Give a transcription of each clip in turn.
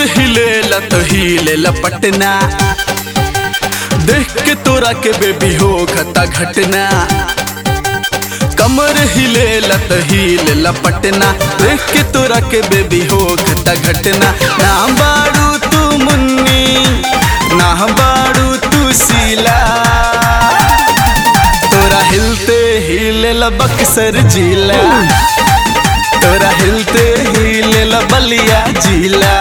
हिले लत हिले लपटना देख के तोरा के बेबी हो खता घटना कमर हिले लत हिले लपटना देख के तोरा के बेबी हो खता घटना ना बाड़ू तू मुन्नी ना बाड़ू तू सीला तोरा हिलते हिले बक्सर जिला तोरा हिलते हिले बलिया जिला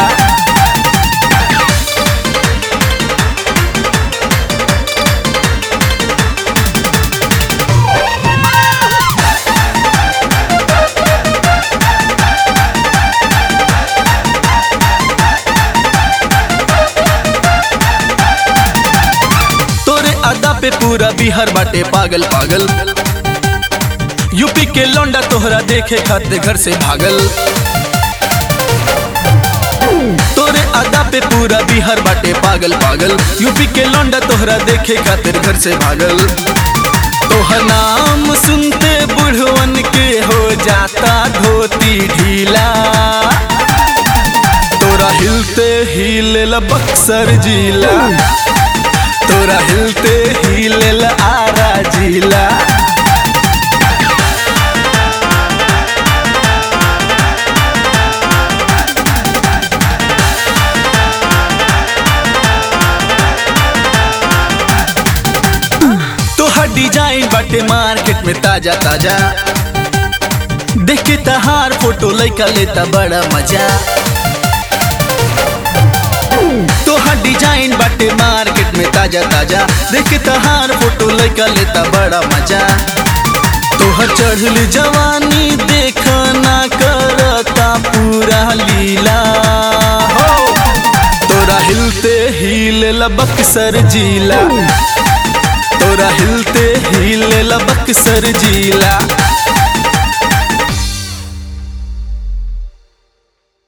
तोरे अदा पे पूरा बिहार बाटे पागल पागल यूपी के लौंडा तोहरा देखे खाते घर से भागल तोरे अदा पे पूरा बिहार बाटे पागल पागल यूपी के लौंडा तोहरा देखे खातिर घर से भागल तोहर नाम सुनते बुढ़वन के हो जाता धोती ढीला तोरा हिलते हिले बक्सर जिला तोरा हिलते हिले आरा जिला तोहर डिजाइन बाटे मार्केट में ताजा ताजा देख के तहार फोटो लइका लेता बड़ा मजा तोहर डिजाइन बाटे मार्केट में ताजा ताजा देख के तहार फोटो लइका लेता बड़ा मजा तोहर चढ़ल जवानी देखना करता पूरा लीला हो तोरा हिलते हिले बक्सर जिला तोरा हिलते हिले बक्सर जिला